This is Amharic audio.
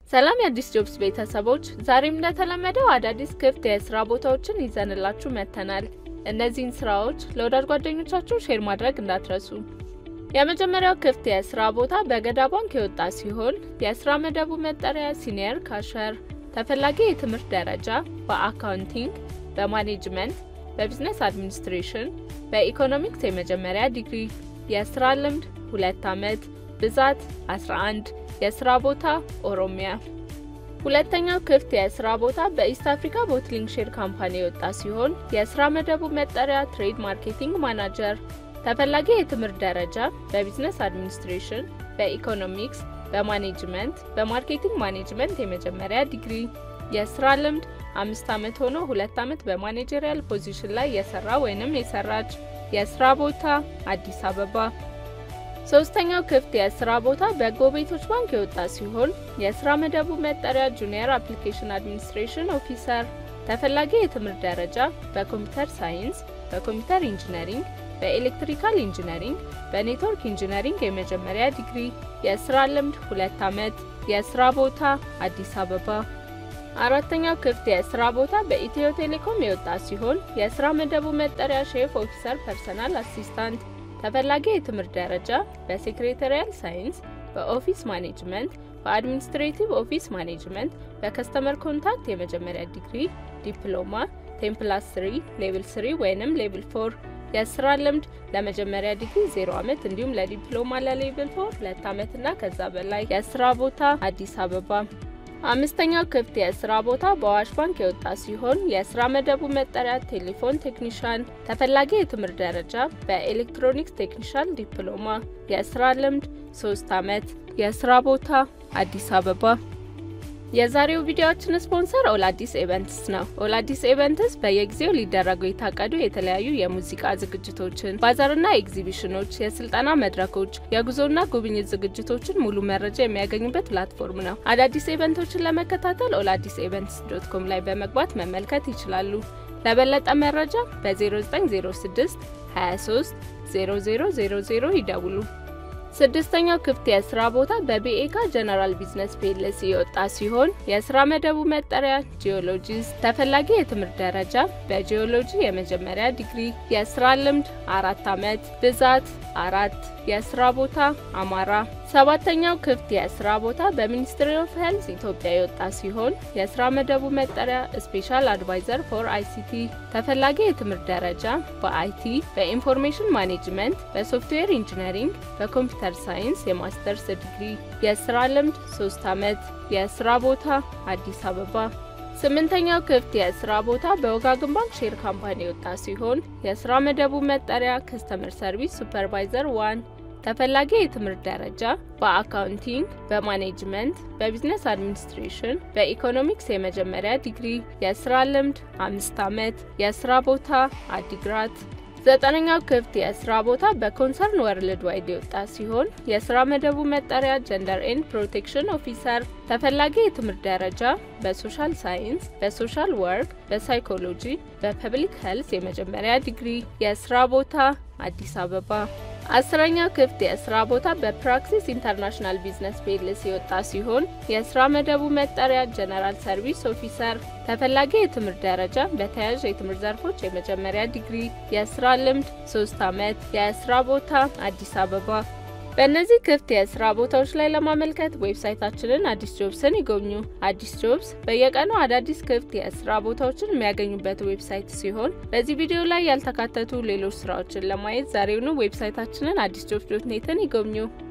ሰላም የአዲስ ጆብስ ቤተሰቦች፣ ዛሬም እንደተለመደው አዳዲስ ክፍት የስራ ቦታዎችን ይዘንላችሁ መጥተናል። እነዚህን ስራዎች ለወዳጅ ጓደኞቻችሁ ሼር ማድረግ እንዳትረሱ። የመጀመሪያው ክፍት የስራ ቦታ በገዳ ባንክ የወጣ ሲሆን የስራ መደቡ መጠሪያ ሲኒየር ካሸር፣ ተፈላጊ የትምህርት ደረጃ በአካውንቲንግ፣ በማኔጅመንት፣ በቢዝነስ አድሚኒስትሬሽን፣ በኢኮኖሚክስ የመጀመሪያ ዲግሪ፣ የስራ ልምድ ሁለት ዓመት፣ ብዛት 11 የስራ ቦታ ኦሮሚያ። ሁለተኛው ክፍት የስራ ቦታ በኢስት አፍሪካ ቦትሊንግ ሼር ካምፓኒ የወጣ ሲሆን የስራ መደቡ መጠሪያ ትሬድ ማርኬቲንግ ማናጀር፣ ተፈላጊ የትምህርት ደረጃ በቢዝነስ አድሚኒስትሬሽን፣ በኢኮኖሚክስ፣ በማኔጅመንት፣ በማርኬቲንግ ማኔጅመንት የመጀመሪያ ዲግሪ፣ የስራ ልምድ አምስት ዓመት ሆኖ ሁለት ዓመት በማኔጀሪያል ፖዚሽን ላይ የሰራ ወይንም የሰራች፣ የስራ ቦታ አዲስ አበባ። ሶስተኛው ክፍት የስራ ቦታ በጎ ቤቶች ባንክ የወጣ ሲሆን የስራ መደቡ መጠሪያ ጁኒየር አፕሊኬሽን አድሚኒስትሬሽን ኦፊሰር፣ ተፈላጊ የትምህርት ደረጃ በኮምፒውተር ሳይንስ፣ በኮምፒውተር ኢንጂነሪንግ፣ በኤሌክትሪካል ኢንጂነሪንግ፣ በኔትወርክ ኢንጂነሪንግ የመጀመሪያ ዲግሪ፣ የስራ ልምድ ሁለት ዓመት፣ የስራ ቦታ አዲስ አበባ። አራተኛው ክፍት የስራ ቦታ በኢትዮ ቴሌኮም የወጣ ሲሆን የስራ መደቡ መጠሪያ ሼፍ ኦፊሰር ፐርሰናል አሲስታንት ተፈላጊ የትምህርት ደረጃ በሴክሬታሪያል ሳይንስ፣ በኦፊስ ማኔጅመንት፣ በአድሚኒስትሬቲቭ ኦፊስ ማኔጅመንት፣ በከስተመር ኮንታክት የመጀመሪያ ዲግሪ፣ ዲፕሎማ፣ ቴምፕላስ 3 ሌቭል 3 ወይንም ሌቭል 4 የስራ ልምድ ለመጀመሪያ ዲግሪ 0 ዓመት እንዲሁም ለዲፕሎማ ለሌቭል 4 ሁለት ዓመትና ከዛ በላይ የስራ ቦታ አዲስ አበባ። አምስተኛው ክፍት የስራ ቦታ በአዋሽ ባንክ የወጣ ሲሆን የስራ መደቡ መጠሪያ ቴሌፎን ቴክኒሻን፣ ተፈላጊ የትምህርት ደረጃ በኤሌክትሮኒክስ ቴክኒሻል ዲፕሎማ፣ የስራ ልምድ 3 ዓመት፣ የስራ ቦታ አዲስ አበባ። የዛሬው ቪዲዮአችን ስፖንሰር ኦላዲስ ኢቨንትስ ነው። ኦላዲስ ኢቨንትስ በየጊዜው ሊደረጉ የታቀዱ የተለያዩ የሙዚቃ ዝግጅቶችን፣ ባዛርና ኤግዚቢሽኖች፣ የስልጠና መድረኮች፣ የጉዞና ጉብኝት ዝግጅቶችን ሙሉ መረጃ የሚያገኙበት ፕላትፎርም ነው። አዳዲስ ኢቨንቶችን ለመከታተል ኦላዲስ ኢቨንትስ ዶት ኮም ላይ በመግባት መመልከት ይችላሉ። ለበለጠ መረጃ በ0906 23 0000 ይደውሉ። ስድስተኛው ክፍት የስራ ቦታ በቢኤካ ጀነራል ቢዝነስ ፒኤልሲ የወጣ ሲሆን የስራ መደቡ መጠሪያ ጂኦሎጂስት፣ ተፈላጊ የትምህርት ደረጃ በጂኦሎጂ የመጀመሪያ ዲግሪ፣ የስራ ልምድ አራት ዓመት፣ ብዛት አራት፣ የስራ ቦታ አማራ። ሰባተኛው ክፍት የስራ ቦታ በሚኒስትሪ ኦፍ ሄልዝ ኢትዮጵያ የወጣ ሲሆን የስራ መደቡ መጠሪያ ስፔሻል አድቫይዘር ፎር አይሲቲ፣ ተፈላጊ የትምህርት ደረጃ በአይቲ፣ በኢንፎርሜሽን ማኔጅመንት፣ በሶፍትዌር ኢንጂነሪንግ፣ በኮምፒውተር ሳይንስ የማስተርስ ዲግሪ፣ የስራ ልምድ 3 ዓመት፣ የስራ ቦታ አዲስ አበባ። ስምንተኛው ክፍት የስራ ቦታ በወጋገን ባንክ ሼር ካምፓኒ የወጣ ሲሆን የስራ መደቡ መጠሪያ ከስተመር ሰርቪስ ሱፐርቫይዘር ዋን ተፈላጊ የትምህርት ደረጃ በአካውንቲንግ፣ በማኔጅመንት፣ በቢዝነስ አድሚኒስትሬሽን፣ በኢኮኖሚክስ የመጀመሪያ ዲግሪ፣ የስራ ልምድ አምስት ዓመት፣ የስራ ቦታ አዲግራት። ዘጠነኛው ክፍት የስራ ቦታ በኮንሰርን ወርልድ ዋይድ የወጣ ሲሆን የስራ መደቡ መጠሪያ ጀንደር ኤንድ ፕሮቴክሽን ኦፊሰር፣ ተፈላጊ የትምህርት ደረጃ በሶሻል ሳይንስ፣ በሶሻል ወርክ፣ በሳይኮሎጂ፣ በፐብሊክ ሄልስ የመጀመሪያ ዲግሪ፣ የስራ ቦታ አዲስ አበባ። አስረኛው ክፍት የስራ ቦታ በፕራክሲስ ኢንተርናሽናል ቢዝነስ ፒኤልሲ የወጣ ሲሆን የስራ መደቡ መጠሪያ ጀነራል ሰርቪስ ኦፊሰር፣ ተፈላጊ የትምህርት ደረጃ በተያያዥ የትምህርት ዘርፎች የመጀመሪያ ዲግሪ፣ የስራ ልምድ 3 ዓመት፣ የስራ ቦታ አዲስ አበባ። በእነዚህ ክፍት የስራ ቦታዎች ላይ ለማመልከት ዌብሳይታችንን አዲስ ጆብስን ይጎብኙ። አዲስ ጆብስ በየቀኑ አዳዲስ ክፍት የስራ ቦታዎችን የሚያገኙበት ዌብሳይት ሲሆን በዚህ ቪዲዮ ላይ ያልተካተቱ ሌሎች ስራዎችን ለማየት ዛሬውኑ ዌብሳይታችንን አዲስ ጆብስ ዶት ኔትን ይጎብኙ።